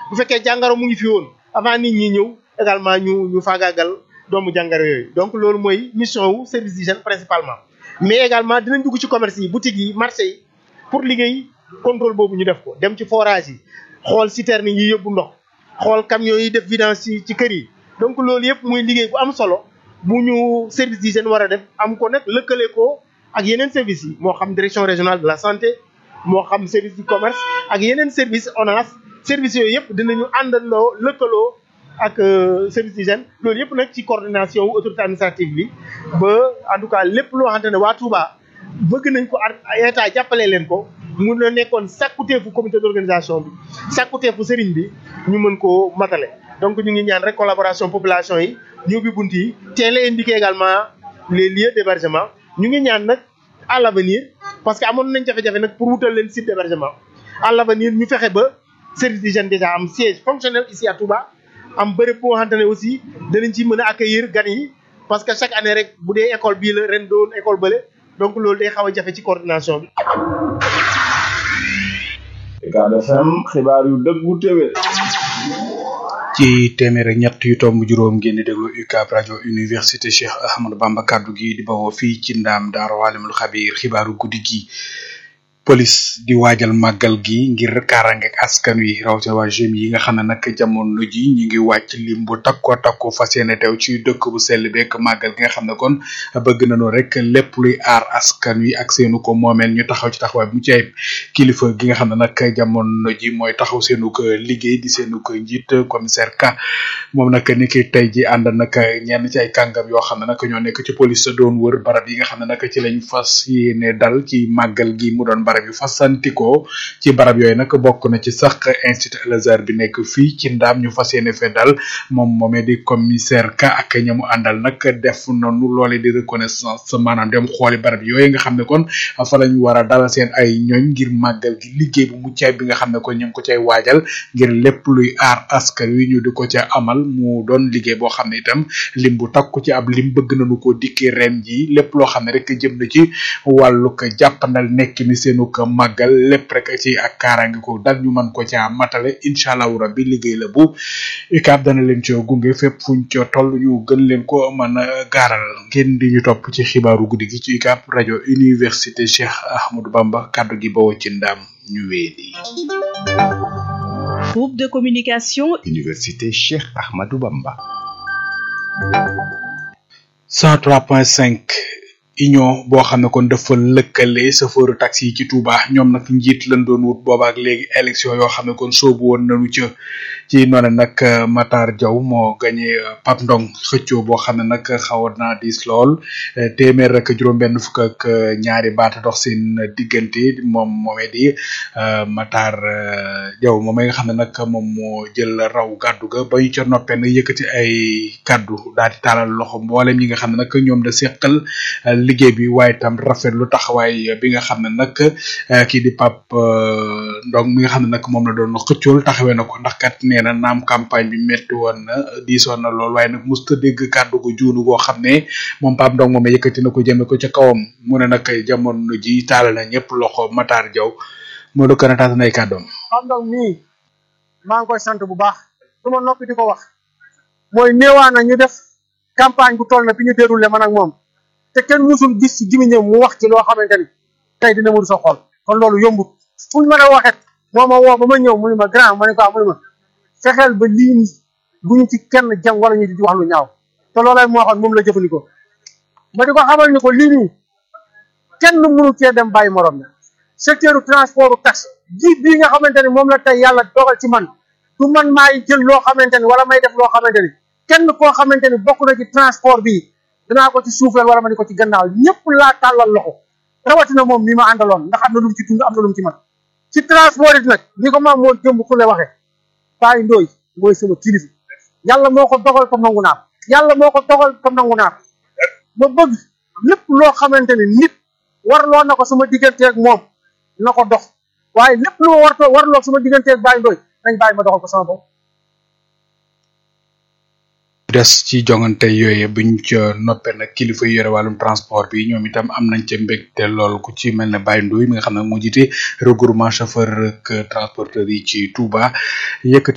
bu fekkee jàngaro mu ngi fi woon avant nit ñi ñëw également ñu ñu faagaagal doomu jàngaro yooyu donc loolu mooy mission wu service d'hygiène principalement mais également dinañ dugg ci commerce yi boutique yi marché yi pour liggéey contrôle boobu ñu def ko dem ci forage yi xool citerne yi yóbbu ndox xool camions yi def vidange ci ci kër yi donc loolu yëpp muy liggéey bu am solo bu ñu service d'hygiène war a def am ko nag lëkkale ko ak yeneen services yi moo xam direction régionale de la santé moo xam service du commerce ak yeneen service ONAS service yooyu yëpp dinañu àndandoo lëkkaloo ak service d'hygiène loolu yëpp nag ci coordination wu autorité administrative bi ba en tout cas lépp loo xamante ne waa Touba bëgg nañ ko état jàppale leen ko mun na nekkoon sàkkuteefu comité d'organisation bi sàkkuteefu sëriñ bi ñu mën koo matale donc ñu ngi ñaan rek collaboration population yi ñu ubbi bunt yi teel a indiqué également les lieux d'hébergement ñu ngi ñaan nag à l'avenir parce que amoon nañ jafe-jafe nag pour wutal leen site d'hébergement à l'avenir ñu fexe ba service d'hygiène déjà am siège fonctionnel ici à Touba am bërëb boo xamante ne aussi danañ ci mën a accueillir gan yi parce que chaque année rek bu dee école bii la ren doon école bële donc loolu day xaw a jafe ci coordination bi. Ucab FM xibaar yu dëggu téwé ci téeméer ak ñett yu tomb juróom ngeen di déglu UCAB rajo université Cheikh Ahmadou Bamba kaddu gi di bawoo fii ci ndaam daaru alimul xabiir xibaaru guddi gi police di waajal màggal gi ngir kaaraange ak askan wi rawatina waa jeunes yi nga xam ne nag jamono ji ñu ngi wàcc lim bu takko takko fas yéene teew ci dëkk bu sell beeg màggal gi nga xam ne kon bëgg nañu rek lépp luy aar askan wi ak seenu ko moomeel ñu taxaw ci taxawaay bu mu ci ayib kilifa gi nga xam ne nag jamono ji mooy taxaw seenu ko liggéey di seenu ko njiit commissaire Ka moom nag ni ki tey ji ànd nag ñenn ci ay kàngam yoo xam ne nag ñoo nekk ci police doon wër barab yi nga xam ne nag ci lañ fas yéene dal ci màggal gi mu doon barab yu fasantikoo ci barab yooyu nag bokk na ci sax institut Al Azhar bi nekk fii ci ndaam ñu fas yéene fee dal moom moomee di commissaire ka ak ñamu àndal nag def noonu loole di reconnaissance maanaam dem xooli barab yooyu nga xam ne kon fa lañ war a dalal seen ay ñooñ ngir màggal gi liggéey bu muccaay bi nga xam ne kon ñu ngi ko cay waajal ngir lépp luy aar askan wi ñu di ko ca amal mu doon liggéey boo xam ne itam lim bu takku ci ab lim bëgg nañu ko dikki ren ji lépp loo xam ne rek jëm na ci wàllu ko jàppandal nekk ni seenu ko màggal lépp rek ci ak kaaraange ko dal ñu mën ko caa matale incha allahu rabbi liggéey la bu UCAB dana leen ci gunge fépp fuñ ca toll ñu gën leen ko mën a gaaral ngeen di ñu topp ci xibaaru guddi gi ci UCAB rajo université Cheikh Ahmadou Bamba kaddu gi bawoo ci ndaam ñu weedi groupe de communication université Cheikh Ahmadou Bamba 103.5 union boo xam ne kon dafa lëkkale chauffeur taxi yi ci Touba ñoom nag njiit lañ doon wut boobaak léegi élection yoo xam ne kon soobu woon nañu ca ci noonu nag Matar Diaw moo gagné Pape Ndong xëccoo boo xam ne nag xawoon naa diis lool téeméer rek juróom-benn fukk ak ñaari baata dox seen diggante moom moomee di Matar Diaw moom nga xam ne nag moom moo jël raw gàddu ga ba ñu ca noppee nag yëkkati ay kàddu daal di taalal loxo mboolem ñi nga xam ne nag ñoom da seqal liggéey bi waaye tam rafetlu taxawaay bi nga xam ne nag kii di Pape Ndong mi nga xam ne nag moom la doon xëccool taxawee na ko ndax kat nee na naam campagne bi metti woon na diisoon na lool waaye nag musta dégg kàddu gu juunu goo xam ne moom Pape Ndong moom yëkkati na ko jëme ko ca kawam mu ne nag jamono ji taal na ñëpp loxo Matar Diaw moo do kën a taata nay kàddoom Pape Ndong mii maa ngi koy sant bu baax su ma noppi di ko wax mooy néewaa na ñu def campagne bu toll na bi ñu déroulé man ak moom te kenn musul gis ci gimiñam mu wax ci loo xamante ni tey dina mu sa xol kon loolu yombut fu ñu mën a waxet moo ma woo ba ma ñëw mu ne ma grand ma ne ko mu ne ma fexeel ba lii ni bu ñu ci kenn jam wala ñu di wax lu ñaaw te loolay moo waxoon moom la jëfandikoo ma di ko xamal ni ko lii nii kenn mënu cee dem bàyyi morom la secteur transport u taxi ji bii nga xamante ni moom la tey yàlla dogal ci man du man maay jël loo xamante ni wala may def loo xamante ni kenn koo xamante ni bokk na ci transport bii danaa ko ci suufeel wala ma ni ko ci gannaaw ñëpp laa tàllal loxo rawatina moom mi ma àndaloon ndax am na lu mu ci dund am na lu mu ci man ci transport it nag ni ko maam moo jëmb ku le waxee Baye Ndoye mooy sama kilifa yàlla moo ko dogal comme nangu naa yàlla moo ko dogal comme nangu naa ma bëgg lépp loo xamante ni nit warloo na ko sama digganteeg moom na ko dox waaye lépp lu ma war warloo sama digganteeg Baye Ndoye nañ bàyyi ma doxal ko sama bopp des ci jongante yooyu buñ ca noppee nag kilifa yi yore wàllum transport bi ñoom itam am nañ ca mbégte lool ku ci mel ne Baye Ndoye mi nga xam ne moo jiite regroupement chauffeur ak transporteur yi ci Touba yëkkati